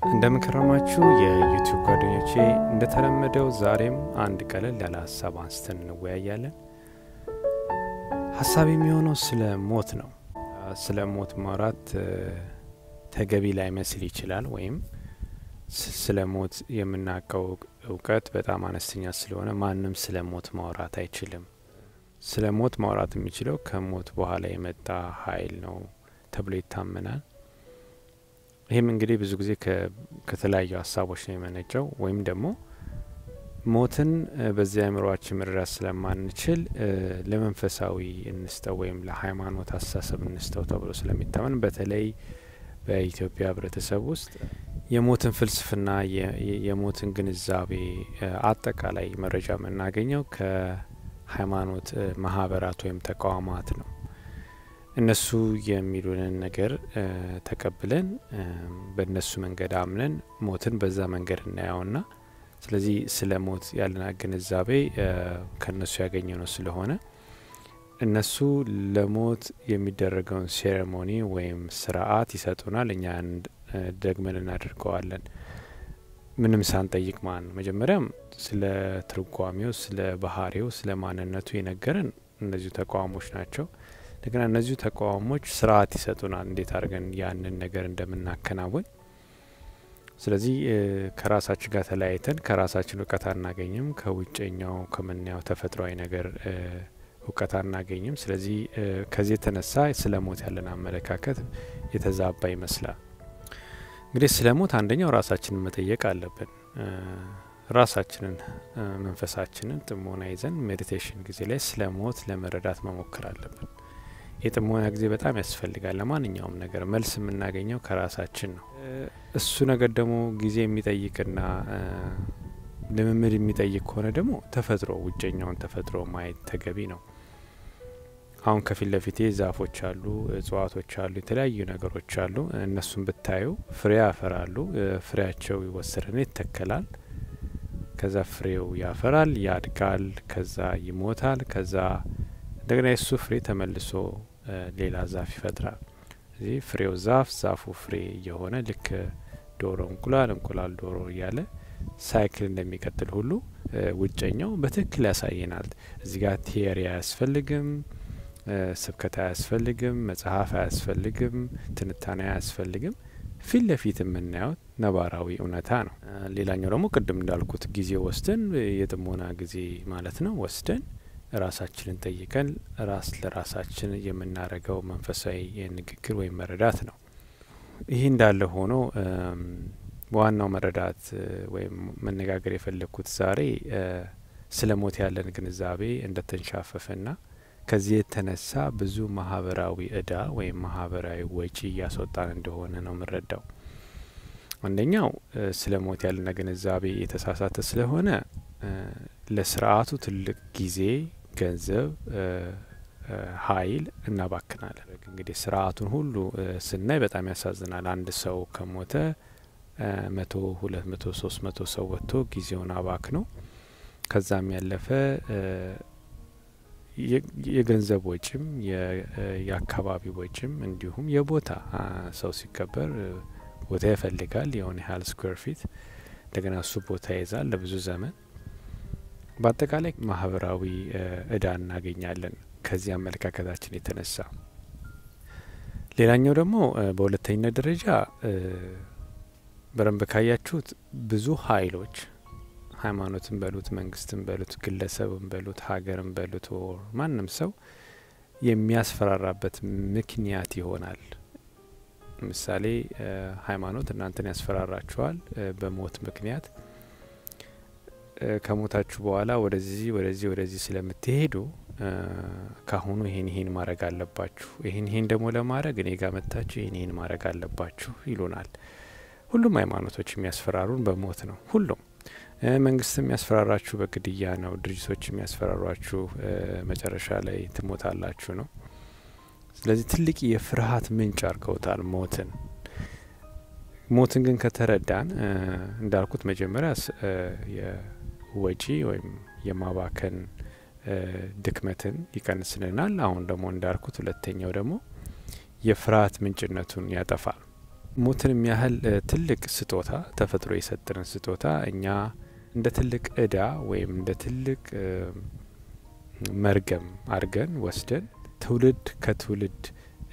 እንደምንከረማችሁ የዩቲዩብ ጓደኞቼ፣ እንደተለመደው ዛሬም አንድ ቀለል ያለ ሀሳብ አንስተን እንወያያለን። ሀሳብ የሚሆነው ስለ ሞት ነው። ስለ ሞት ማውራት ተገቢ ላይመስል ይችላል፣ ወይም ስለ ሞት የምናውቀው እውቀት በጣም አነስተኛ ስለሆነ ማንም ስለ ሞት ማውራት አይችልም። ስለ ሞት ማውራት የሚችለው ከሞት በኋላ የመጣ ኃይል ነው ተብሎ ይታመናል። ይህም እንግዲህ ብዙ ጊዜ ከተለያዩ ሀሳቦች ነው የመነጨው። ወይም ደግሞ ሞትን በዚህ አእምሮአችን መረዳት ስለማንችል ለመንፈሳዊ እንስተው ወይም ለሃይማኖት አስተሳሰብ እንስተው ተብሎ ስለሚታመን በተለይ በኢትዮጵያ ሕብረተሰብ ውስጥ የሞትን ፍልስፍና የሞትን ግንዛቤ አጠቃላይ መረጃ የምናገኘው ከሃይማኖት ማህበራት ወይም ተቋማት ነው። እነሱ የሚሉንን ነገር ተቀብለን በእነሱ መንገድ አምነን ሞትን በዛ መንገድ እናየውና ስለዚህ ስለ ሞት ያለን ግንዛቤ ከእነሱ ያገኘ ነው ስለሆነ እነሱ ለሞት የሚደረገውን ሴሬሞኒ ወይም ስርዓት ይሰጡናል። እኛ ደግመን እናደርገዋለን ምንም ሳንጠይቅ ማለት ነው። መጀመሪያም ስለ ትርጓሜው፣ ስለ ባህሪው፣ ስለ ማንነቱ የነገረን እነዚሁ ተቋሞች ናቸው። እንደገና እነዚሁ ተቋሞች ስርዓት ይሰጡናል፣ እንዴት አድርገን ያንን ነገር እንደምናከናውን። ስለዚህ ከራሳችን ጋር ተለያይተን ከራሳችን እውቀት አናገኝም፣ ከውጨኛው ከምናየው ተፈጥሯዊ ነገር እውቀት አናገኝም። ስለዚህ ከዚህ የተነሳ ስለ ሞት ያለን አመለካከት የተዛባ ይመስላል። እንግዲህ ስለ ሞት አንደኛው ራሳችንን መጠየቅ አለብን። ራሳችንን መንፈሳችንን ጥሞና ይዘን ሜዲቴሽን ጊዜ ላይ ስለ ሞት ለመረዳት መሞከር አለብን። የጥሞና ጊዜ በጣም ያስፈልጋል። ለማንኛውም ነገር መልስ የምናገኘው ከራሳችን ነው። እሱ ነገር ደግሞ ጊዜ የሚጠይቅና ልምምድ የሚጠይቅ ከሆነ ደግሞ ተፈጥሮ ውጨኛውን ተፈጥሮ ማየት ተገቢ ነው። አሁን ከፊት ለፊቴ ዛፎች አሉ፣ እጽዋቶች አሉ፣ የተለያዩ ነገሮች አሉ። እነሱን ብታዩ ፍሬ ያፈራሉ። ፍሬያቸው ይወሰድና ይተከላል። ከዛ ፍሬው ያፈራል፣ ያድጋል፣ ከዛ ይሞታል። ከዛ እንደገና የሱ ፍሬ ተመልሶ ሌላ ዛፍ ይፈጥራል። እዚህ ፍሬው ዛፍ፣ ዛፉ ፍሬ እየሆነ ልክ ዶሮ እንቁላል፣ እንቁላል ዶሮ እያለ ሳይክል እንደሚቀጥል ሁሉ ውጨኛው በትክክል ያሳየናል። እዚህ ጋር ቲዮሪ አያስፈልግም፣ ስብከት አያስፈልግም፣ መጽሐፍ አያስፈልግም፣ ትንታኔ አያስፈልግም። ፊት ለፊት የምናየው ነባራዊ እውነታ ነው። ሌላኛው ደግሞ ቅድም እንዳልኩት ጊዜ ወስደን የጥሞና ጊዜ ማለት ነው ወስደን ራሳችንን ጠይቀን ራስ ለራሳችን የምናደርገው መንፈሳዊ ንግግር ወይም መረዳት ነው። ይህ እንዳለ ሆኖ ዋናው መረዳት ወይም መነጋገር የፈለግኩት ዛሬ ስለ ሞት ያለን ግንዛቤ እንደተንሻፈፈና ከዚህ የተነሳ ብዙ ማህበራዊ እዳ ወይም ማህበራዊ ወጪ እያስወጣን እንደሆነ ነው የምንረዳው። አንደኛው ስለ ሞት ያለን ግንዛቤ የተሳሳተ ስለሆነ ለስርዓቱ ትልቅ ጊዜ፣ ገንዘብ፣ ኃይል እናባክናለን። እንግዲህ ስርዓቱን ሁሉ ስናይ በጣም ያሳዝናል። አንድ ሰው ከሞተ መቶ ሁለት መቶ ሶስት መቶ ሰው ወጥቶ ጊዜውን አባክኖ ከዛም ያለፈ የገንዘብ ወጪም የአካባቢ ወጪም እንዲሁም የቦታ ሰው ሲቀበር ቦታ ይፈልጋል የሆነ ያህል ስኩዌር ፊት እንደገና እሱ ቦታ ይዛል ለብዙ ዘመን። በአጠቃላይ ማህበራዊ እዳ እናገኛለን ከዚህ አመለካከታችን የተነሳ። ሌላኛው ደግሞ በሁለተኝነት ደረጃ በደንብ ካያችሁት ብዙ ኃይሎች ሃይማኖትን በሉት መንግስትን በሉት ግለሰብን በሉት ሀገርን በሉት ወር ማንም ሰው የሚያስፈራራበት ምክንያት ይሆናል። ምሳሌ ሃይማኖት እናንተን ያስፈራራችኋል በሞት ምክንያት ከሞታችሁ በኋላ ወደዚህ ወደዚህ ወደዚህ ስለምትሄዱ ካሁኑ ይሄን ይሄን ማድረግ አለባችሁ፣ ይሄን ይሄን ደግሞ ለማድረግ እኔ ጋር መጥታችሁ ይሄን ይሄን ማድረግ አለባችሁ ይሉናል። ሁሉም ሃይማኖቶች የሚያስፈራሩን በሞት ነው። ሁሉም መንግስት የሚያስፈራራችሁ በግድያ ነው። ድርጅቶች የሚያስፈራሯችሁ መጨረሻ ላይ ትሞታላችሁ ነው። ስለዚህ ትልቅ የፍርሃት ምንጭ አድርገውታል ሞትን። ሞትን ግን ከተረዳን እንዳልኩት መጀመሪያ የወጪ ወይም የማባከን ድክመትን ይቀንስልናል። አሁን ደግሞ እንዳልኩት ሁለተኛው ደግሞ የፍርሃት ምንጭነቱን ያጠፋል። ሞትን የሚያህል ትልቅ ስጦታ ተፈጥሮ የሰጠንን ስጦታ እኛ እንደ ትልቅ እዳ ወይም እንደ ትልቅ መርገም አድርገን ወስደን ትውልድ ከትውልድ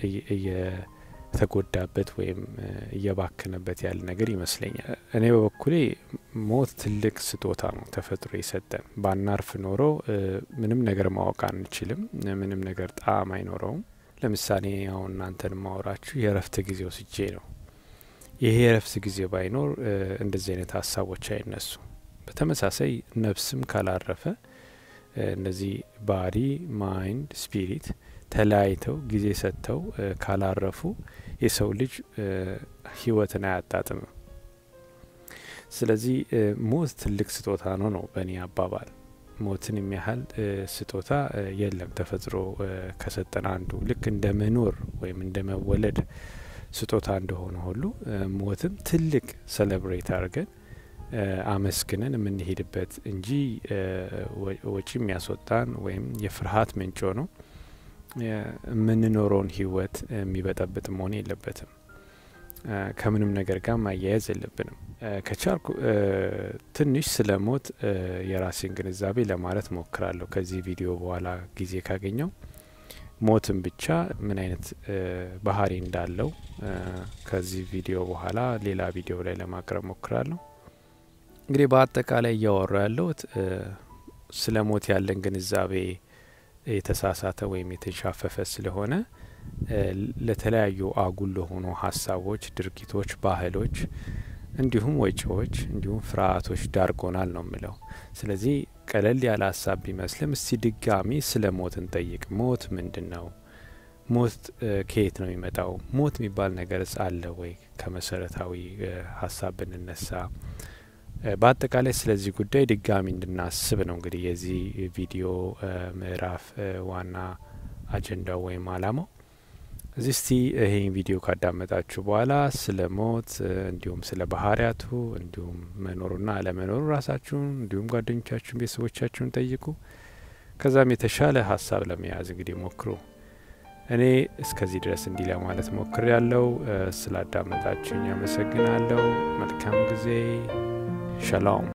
እየተጎዳበት ወይም እየባከነበት ያለ ነገር ይመስለኛል። እኔ በበኩሌ ሞት ትልቅ ስጦታ ነው ተፈጥሮ የሰጠን። ባናርፍ ኖሮ ምንም ነገር ማወቅ አንችልም። ምንም ነገር ጣዕም አይኖረውም። ለምሳሌ አሁን እናንተን ማወራችሁ የእረፍት ጊዜ ወስጄ ነው። ይሄ የእረፍት ጊዜ ባይኖር እንደዚህ አይነት ሀሳቦች አይነሱ። በተመሳሳይ ነፍስም ካላረፈ እነዚህ ባዲ፣ ማይንድ፣ ስፒሪት ተለያይተው ጊዜ ሰጥተው ካላረፉ የሰው ልጅ ህይወትን አያጣጥምም። ስለዚህ ሞት ትልቅ ስጦታ ነው ነው በእኔ አባባል። ሞትን የሚያህል ስጦታ የለም ተፈጥሮ ከሰጠን አንዱ ልክ እንደ መኖር ወይም እንደ መወለድ ስጦታ እንደሆነ ሁሉ ሞትም ትልቅ ሰለብሬት አድርገን አመስግነን የምንሄድበት እንጂ ወጪ የሚያስወጣን ወይም የፍርሃት ምንጭ ነው የምንኖረውን ህይወት የሚበጠብጥ መሆን የለበትም። ከምንም ነገር ጋር ማያያዝ የለብንም። ከቻልኩ ትንሽ ስለ ሞት የራሴን ግንዛቤ ለማለት ሞክራለሁ። ከዚህ ቪዲዮ በኋላ ጊዜ ካገኘው ሞትን ብቻ ምን አይነት ባህሪ እንዳለው ከዚህ ቪዲዮ በኋላ ሌላ ቪዲዮ ላይ ለማቅረብ ሞክራለሁ። እንግዲህ በአጠቃላይ እያወራ ያለሁት ስለ ሞት ያለን ግንዛቤ የተሳሳተ ወይም የተንሻፈፈ ስለሆነ ለተለያዩ አጉል ለሆኑ ሀሳቦች፣ ድርጊቶች፣ ባህሎች እንዲሁም ወጪዎች እንዲሁም ፍርሃቶች ዳርጎናል ነው የምለው። ስለዚህ ቀለል ያለ ሀሳብ ቢመስልም እስቲ ድጋሚ ስለ ሞት እንጠይቅ። ሞት ምንድን ነው? ሞት ከየት ነው የሚመጣው? ሞት የሚባል ነገርስ አለ ወይ? ከመሰረታዊ ሀሳብ ብንነሳ በአጠቃላይ ስለዚህ ጉዳይ ድጋሚ እንድናስብ ነው እንግዲህ የዚህ ቪዲዮ ምዕራፍ ዋና አጀንዳው ወይም አላማው። እዚህ እስቲ ይህን ቪዲዮ ካዳመጣችሁ በኋላ ስለ ሞት እንዲሁም ስለ ባህሪያቱ እንዲሁም መኖሩና አለመኖሩ ራሳችሁን እንዲሁም ጓደኞቻችሁን፣ ቤተሰቦቻችሁን ጠይቁ። ከዛም የተሻለ ሀሳብ ለመያዝ እንግዲህ ሞክሩ። እኔ እስከዚህ ድረስ እንዲህ ለማለት ሞክር ያለው ስላዳመጣችሁኝ አመሰግናለሁ። መልካም ጊዜ። ሸላውም